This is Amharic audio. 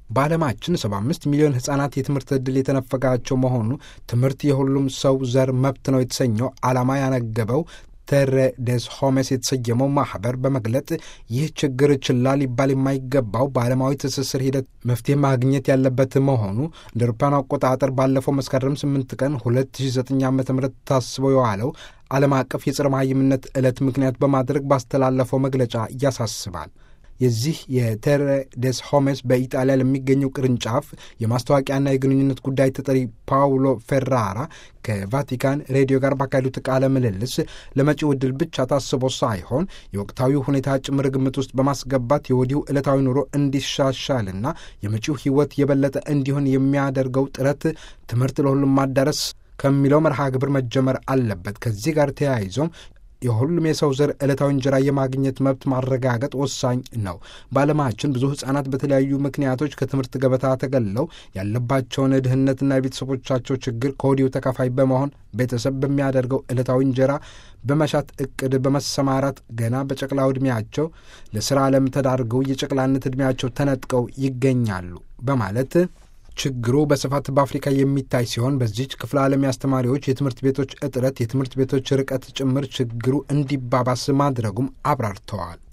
በዓለማችን 75 ሚሊዮን ሕፃናት የትምህርት ዕድል የተነፈጋቸው መሆኑ ትምህርት የሁሉም ሰው ዘር መብት ነው የተሰኘው ዓላማ ያነገበው ተረ ደስ ሆሜስ የተሰየመው ማኅበር በመግለጥ ይህ ችግር ችላ ሊባል የማይገባው በዓለማዊ ትስስር ሂደት መፍትሄ ማግኘት ያለበት መሆኑ እንደ አውሮፓውያን አቆጣጠር ባለፈው መስከረም 8 ቀን 2009 ዓ ም ታስበው የዋለው ዓለም አቀፍ የጸረ መሃይምነት ዕለት ምክንያት በማድረግ ባስተላለፈው መግለጫ ያሳስባል። የዚህ የቴሬ ደስ ሆሜስ በኢጣሊያ ለሚገኘው ቅርንጫፍ የማስታወቂያና የግንኙነት ጉዳይ ተጠሪ ፓውሎ ፌራራ ከቫቲካን ሬዲዮ ጋር ባካሄዱት ቃለ ምልልስ ለመጪው ዕድል ብቻ ታስቦ ሳይሆን የወቅታዊ ሁኔታ ጭምር ግምት ውስጥ በማስገባት የወዲሁ ዕለታዊ ኑሮ እንዲሻሻልና የመጪው ሕይወት የበለጠ እንዲሆን የሚያደርገው ጥረት ትምህርት ለሁሉም ማዳረስ ከሚለው መርሃ ግብር መጀመር አለበት። ከዚህ ጋር ተያይዞም የሁሉም የሰው ዘር ዕለታዊ እንጀራ የማግኘት መብት ማረጋገጥ ወሳኝ ነው። በዓለማችን ብዙ ሕፃናት በተለያዩ ምክንያቶች ከትምህርት ገበታ ተገለው ያለባቸውን ድህነትና የቤተሰቦቻቸው ችግር ከወዲሁ ተካፋይ በመሆን ቤተሰብ በሚያደርገው ዕለታዊ እንጀራ በመሻት እቅድ በመሰማራት ገና በጨቅላው ዕድሜያቸው ለሥራ ዓለም ተዳርገው የጨቅላነት ዕድሜያቸው ተነጥቀው ይገኛሉ በማለት ችግሩ በስፋት በአፍሪካ የሚታይ ሲሆን በዚች ክፍለ ዓለም የአስተማሪዎች የትምህርት ቤቶች እጥረት፣ የትምህርት ቤቶች ርቀት ጭምር ችግሩ እንዲባባስ ማድረጉም አብራርተዋል።